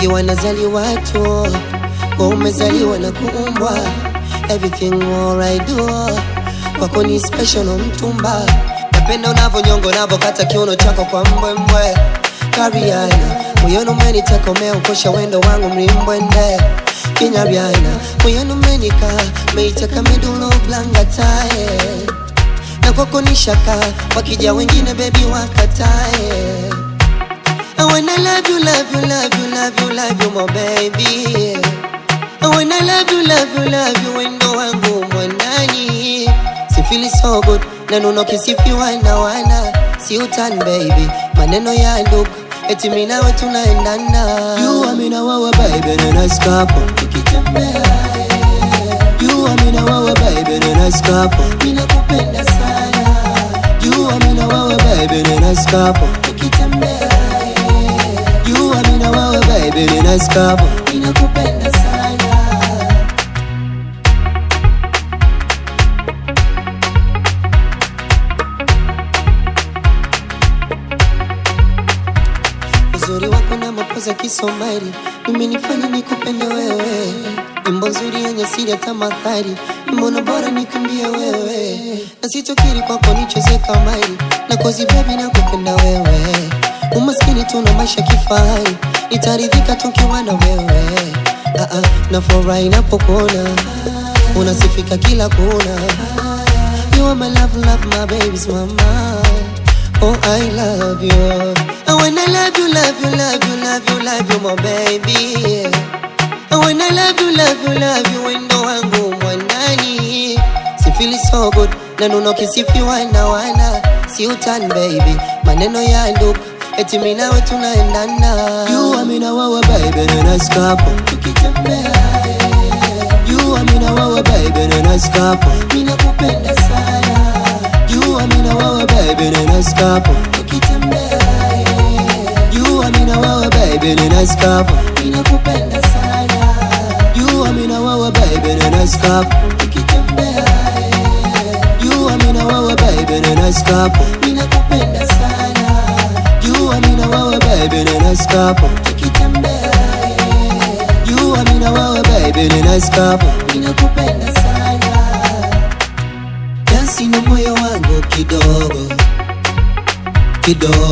wengi wanazaliwa tu wa umezaliwa na kuumbwa everything all I do wako ni special no mtumba napenda unavyonyonga unavyokata kiuno chako kwa mbwembwe kariana moyoni umenitekomea ukosha wendo wangu mlimbwende kinyaryana moyoni umenika meiteka midulo blangatae na kwako ni shaka wakija wengine bebi wakatae I wanna love you, love you, love you, love you, love you, my baby. I wanna love you, love you, love you, wendo wangu mwandani. Si feel so good, na nuno kisifiwa na wana. Si utan baby, maneno ya ndugu, eti mimi nawe tunaendana. You are me na wewe baby, na nice couple. Tukitembea, you are me na wewe baby, na nice couple. Mimi nakupenda sana. You are me na wewe baby, na nice couple. Tukitembea, you are me na wewe baby, ni nice couple. Ninakupenda sana. Uzuri wako na mapozi ya Kisomali imenifanya nikupende wewe. Nyimbo nzuri yenye siri ya tamathari, mbona bora nikimbie wewe. Na sitokiri kwako nicheze kamari, na kozi baby nakupenda wewe. Umaskini tuna maisha kifahari, nitaridhika tukiwa na wewe. Ah ah, nafurahi napokuona, unasifika kila kona. You are my love, love, my baby's mama. Oh, I love you. I wanna love you, love you, love you, love you, love you, my baby. I wanna love you, love you, love you, wendo wangu mwandani. Si feel so good, na nuno kisifiwa na wana. Si utan baby, maneno ya ndugu, eti mimi nawe tunaendana. You are me na wewe baby, na nice couple. Tukitembea, you are me na wewe baby, na nice couple. Mimi nakupenda sana. You are me na wewe baby, ni nice couple. Tukitembea, you are me na wewe baby, ni nice couple. Ninakupenda sana. You are me na wewe baby, ni nice couple. Tukitembea, you are me na wewe baby, ni nice couple. Ninakupenda sana. You are me na wewe baby, ni nice couple. Tukitembea, you are me na wewe baby, ni nice couple. Ninakupenda sana dansi na moyo wangu kidogo kidogo